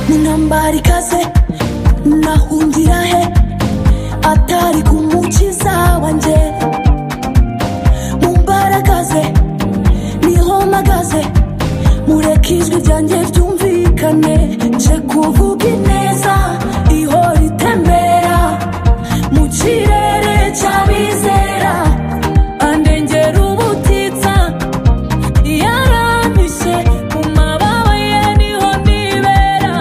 atari kaze nahungira he atari ku mukiza wanjye mu mbaraga ze niho mpagaze mureke ijwi ryanjye ryumvikane nje kuvuga ineza ihora itembera mu kirere cy'abizera andengera ubutitsa yarampishe mu mababa ye niho nibera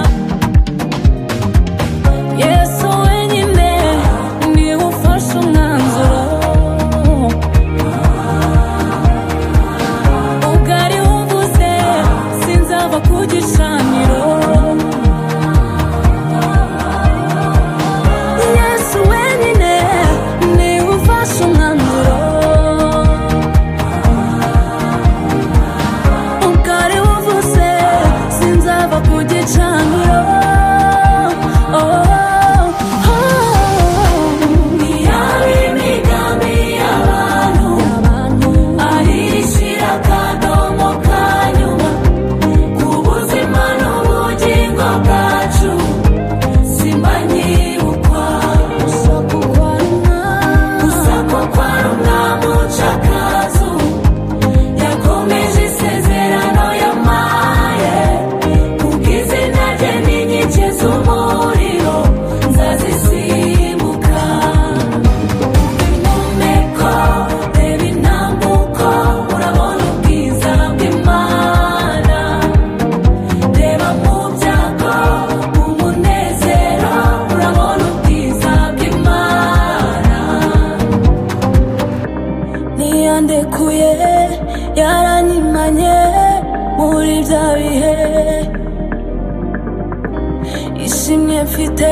yesu wenyine niwe ufashe umwanzuro ubwari wumvuze sinzava ku gicaniro yesu wenyine niwe ufashe umwanzuro ubwari wumvuze sinzava ku gicaniro Oh, oh, oh. Iyaba imigambi y'abantu, ahishira akadomo ka nyuma, ku buzima n'ubugingo bwacu, simbanyirukwa. Gusakwa kwa rumwamu cakazu, yakomeje isezerano yamaye ubwizina rye ni inkike z'umuriro nzazisimbuka impumeko reba intambuko urabona ubwiza bw'imana reba mu byago umunezero urabona ubwiza bw'imana ntiyandekuye yaranyimanye muri bya bihe ishimwe mfite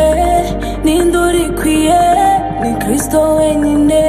n'induru ikwiye ni kirisito wenyine